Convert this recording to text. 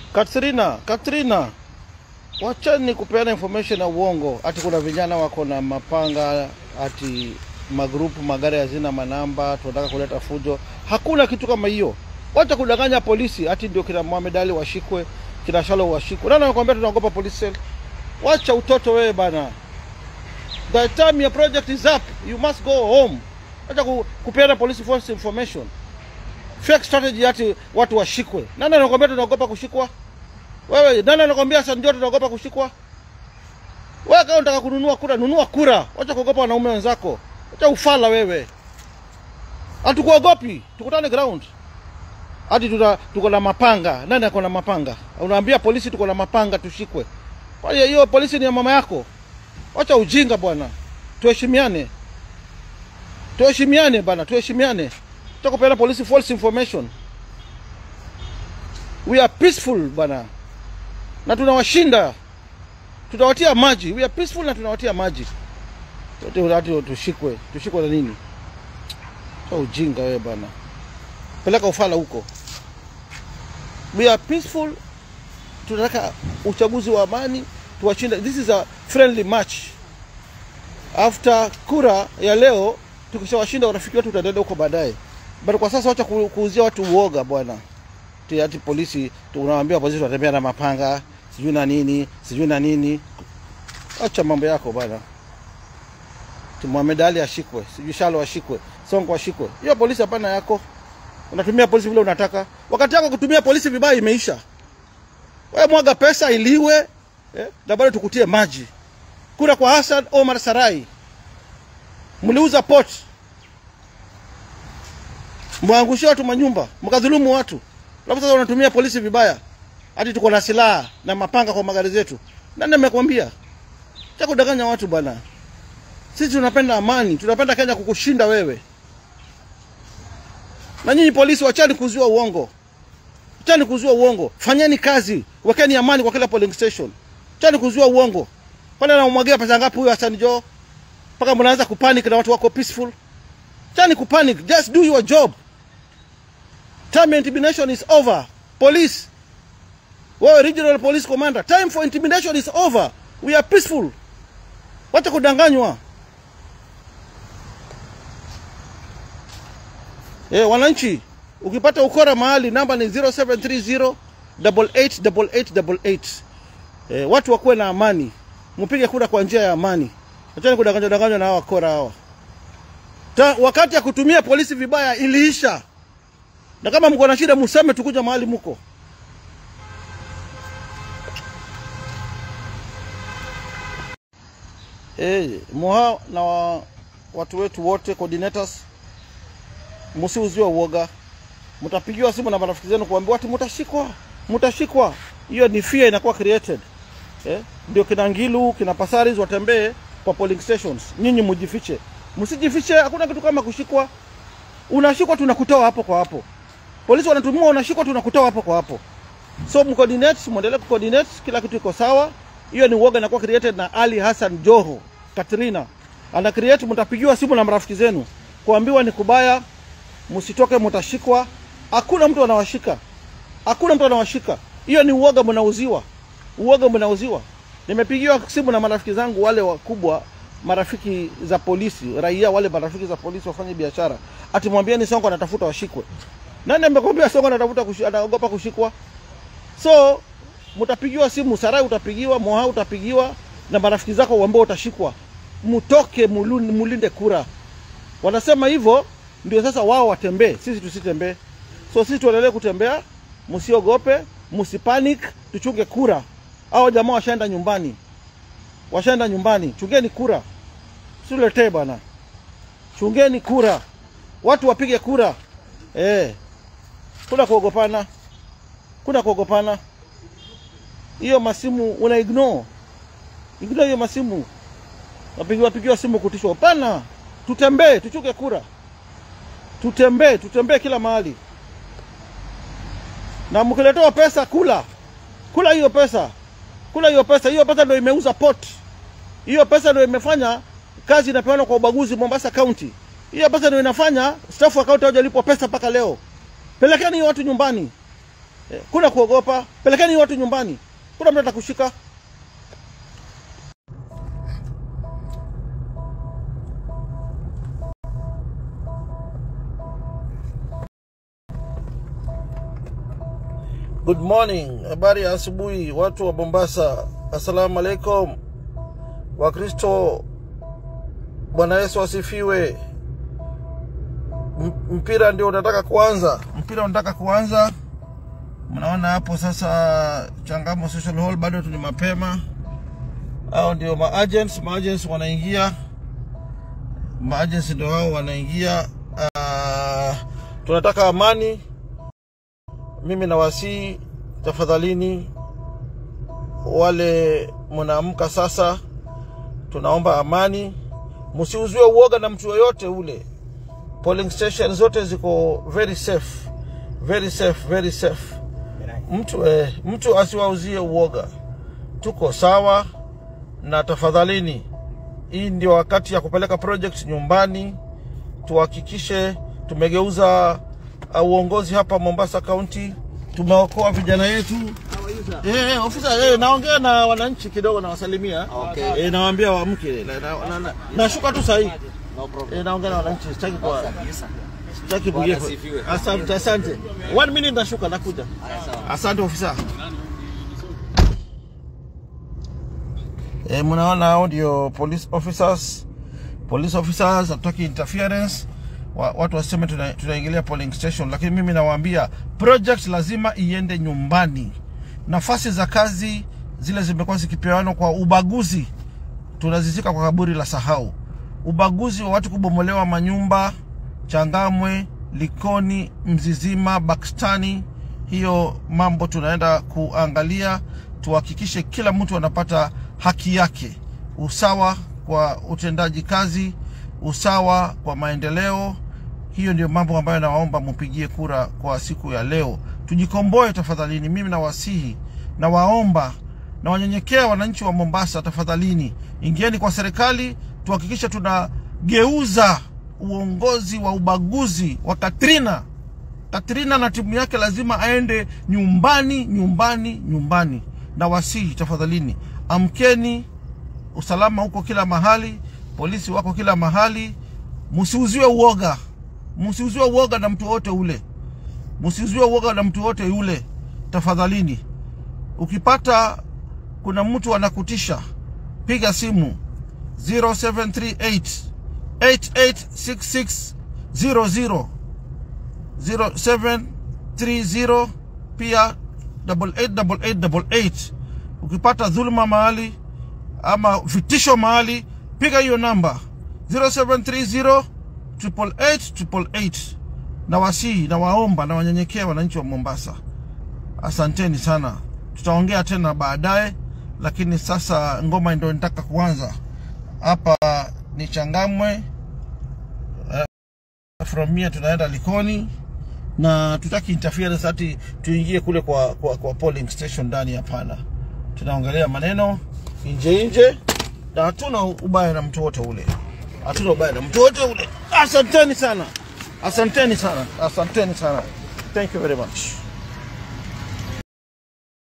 Katrina, Katrina, wachani kupeana information ya uongo, ati kuna vijana wako na mapanga, ati magrupu magari hazina manamba, tunataka kuleta fujo. Hakuna kitu kama hiyo. Wacha kudanganya polisi, ati ndio kina Mohamed Ali washikwe, kina Shalo washikwe. Nani anakuambia tunaogopa police cell? Wacha utoto wewe bana. The time your project is up, you must go home. Wacha ku, kupeana polisi false information. Fake strategy ati watu washikwe. Nani anakuambia tunaogopa kushikwa? Wewe nani anakwambia sasa ndio tunaogopa kushikwa? Wewe kama unataka kununua kura, nunua kura. Wacha kuogopa wanaume wenzako. Wacha ufala wewe. Hatukuogopi. Tukutane ground. Hadi tuta tuko na mapanga. Nani ako na mapanga? Unaambia polisi tuko na mapanga tushikwe. Kwa hiyo hiyo polisi ni ya mama yako. Wacha ujinga bwana. Tuheshimiane. Tuheshimiane bwana, tuheshimiane. Wacha kupeana polisi false information. We are peaceful bwana na tunawashinda, tutawatia maji. We are peaceful na tunawatia maji. Wote watu tushikwe, tushikwe na nini? Cha ujinga wewe bwana, peleka ufala huko. We are peaceful, tunataka uchaguzi wa amani, tuwashinda. This is a friendly match. After kura ya leo, tukishawashinda urafiki wetu utaendelea huko baadaye, but kwa sasa wacha ku- kuuzia watu uoga bwana ati ati polisi unawaambia polisi watembea na mapanga sijui na nini sijui na nini. Acha mambo yako bwana. Ati Mohamed Ali ashikwe, sijui Shalo ashikwe, Sonko ashikwe. Hiyo polisi hapana yako. Unatumia polisi vile unataka. Wakati yako kutumia polisi vibaya imeisha. Wewe mwaga pesa iliwe eh, na bado tukutie maji. Kura kwa Hassan Omar Sarai. Mliuza port. Mwangushia watu manyumba, mkadhulumu watu. Alafu sasa unatumia polisi vibaya. Hadi tuko na silaha na mapanga kwa magari zetu. Nani amekwambia? Cha kudanganya watu bwana. Sisi tunapenda amani, tunapenda Kenya kukushinda wewe. Na nyinyi polisi wachani kuzua uongo. Wachani kuzua uongo. Fanyeni kazi. Wekeni amani kwa kila polling station. Wachani kuzua uongo. Kwani anamwagia pesa ngapi huyo Hassan Joho? Mpaka mnaanza kupanic na watu wako peaceful. Wachani kupanic. Just do your job. Time intimidation is over. Police. Wewe regional police commander, time for intimidation is over. We are peaceful. Wacha kudanganywa. Eh, wananchi, ukipata ukora mahali namba ni 0730 888888. Eh, watu wakuwe na amani. Mpige kura kwa njia ya amani. Achani kudanganywa danganywa na hawa wakora hawa. Ta, wakati ya kutumia polisi vibaya iliisha na kama mko na shida museme tukuja mahali muko. Eh, Moha na wa, watu wetu wote coordinators, msiuziwe uoga. Mtapigiwa simu na marafiki zenu kuambiwa ati mtashikwa, mtashikwa. Hiyo ni fear inakuwa created. Eh, ndio kina Ngilu, kina Pasaris watembee kwa polling stations. Nyinyi mjifiche. Msijifiche, hakuna kitu kama kushikwa. Unashikwa tunakutoa hapo kwa hapo. Polisi wanatumia unashikwa tunakutoa hapo kwa hapo. So mcoordinate, muendelee kucoordinate, kila kitu iko sawa. Hiyo ni uoga inakuwa created na Ali Hassan Joho, Katrina. Ana create, mtapigiwa simu na marafiki zenu kuambiwa ni kubaya, msitoke, mtashikwa. Hakuna mtu anawashika, hakuna mtu anawashika. Hiyo ni uoga mnauziwa, uoga mnauziwa. Nimepigiwa simu na marafiki zangu wale wakubwa, marafiki za polisi, raia wale marafiki za polisi wafanye biashara, ati mwambieni Sonko anatafuta washikwe. Nani amekwambia Sonko anatafuta kushi, anaogopa kushikwa? So mtapigiwa simu, Sarai utapigiwa, Moha utapigiwa na marafiki zako ambao utashikwa. Mtoke mulun- mulinde kura. Wanasema hivyo ndio sasa wao watembee, sisi tusitembee. So sisi tuendelee kutembea, msiogope, msipanic, tuchunge kura. Hao jamaa washaenda nyumbani, washaenda nyumbani. Chungeni kura, siletee bana, chungeni kura, watu wapige kura eh. Kuna kuogopana, kuna kuogopana. Hiyo masimu una ignore, ignore hiyo masimu. Wapigiwa pigiwa simu kutishwa. Hapana, tutembee, tuchuke kura, tutembee, tutembee kila mahali, na mkiletewa pesa, kula kula hiyo pesa, kula hiyo pesa. Hiyo pesa ndio imeuza port, hiyo pesa ndio imefanya kazi inapeanwa kwa ubaguzi Mombasa County. Hiyo pesa ndio inafanya staff account hawajalipwa pesa mpaka leo. Pelekeni hiyo watu nyumbani, Eh, kuna kuogopa, pelekeni watu nyumbani, kuna mtu atakushika. Good morning, habari ya asubuhi watu wa Mombasa. Assalamu alaikum Wakristo, Bwana Yesu asifiwe. M- Mpira ndio unataka kuanza, mpira unataka kuanza. Mnaona hapo sasa, Changamo Social Hall bado tu ni mapema, au ndio maagents maagents wanaingia, maagents ndio hao wanaingia. Uh, tunataka amani mimi nawasihi tafadhalini, wale mnaamka sasa, tunaomba amani, msiuziwe uoga na mtu yoyote ule. Polling station zote ziko very safe, very safe, very safe. Mtu eh, mtu asiwauzie uoga, tuko sawa. Na tafadhalini, hii ndio wakati ya kupeleka project nyumbani, tuhakikishe tumegeuza uh, uongozi hapa Mombasa County, tumeokoa vijana yetu. Eh, eh, ofisa eh, naongea na wananchi kidogo, nawasalimia Okay. eh, nawaambia waamke. Na- na- na- na- Nashuka tu sahii No problem. eh, naongea na wananchi, sitaki kwa Kabisa. sitaki Bwana kugie- asifiwe. Asante, asante. One minute nashuka, nakuja. Haya, sawa. Asante ofisa. E, mnaona hao ndio police officers. Police officers hatutaki interference. Wa, watu waseme tuna- tunaingilia polling station, lakini mimi nawaambia project lazima iende nyumbani. Nafasi za kazi zile zimekuwa zikipewanwa kwa ubaguzi, tunazizika kwa kaburi la sahau. Ubaguzi wa watu kubomolewa manyumba Changamwe, Likoni, Mzizima, Bakstani, hiyo mambo tunaenda kuangalia, tuhakikishe kila mtu anapata haki yake, usawa kwa utendaji kazi, usawa kwa maendeleo. Hiyo ndio mambo ambayo nawaomba mupigie kura kwa siku ya leo. Tujikomboe tafadhalini, mimi nawasihi, nawaomba na wanyenyekea wananchi wa Mombasa, tafadhalini ingieni kwa serikali, tuhakikishe tunageuza uongozi wa ubaguzi wa Katrina. Katrina na timu yake lazima aende nyumbani, nyumbani, nyumbani. Na wasihi tafadhalini, amkeni, usalama huko kila mahali, polisi wako kila mahali. Msiuziwe uoga, msiuziwe uoga na mtu wote ule, msiuziwe uoga na mtu wote yule, tafadhalini. Ukipata kuna mtu anakutisha, piga simu 0738 886600 0730 pia 888888. Ukipata dhuluma mahali ama vitisho mahali, piga hiyo namba 0730 88888. Na wasii na waomba na wanyenyekea wananchi wa Mombasa, asanteni sana. Tutaongea tena baadaye, lakini sasa ngoma ndio nitaka kuanza hapa. Ni Changamwe from here tunaenda Likoni na tutaki interference ati tuingie kule kwa, kwa, kwa polling station ndani. Hapana, tunaongelea maneno nje nje, na hatuna ubaya na mtu wote ule, hatuna ubaya na mtu wote ule. Asanteni sana, asanteni sana, asanteni sana. Thank you very much.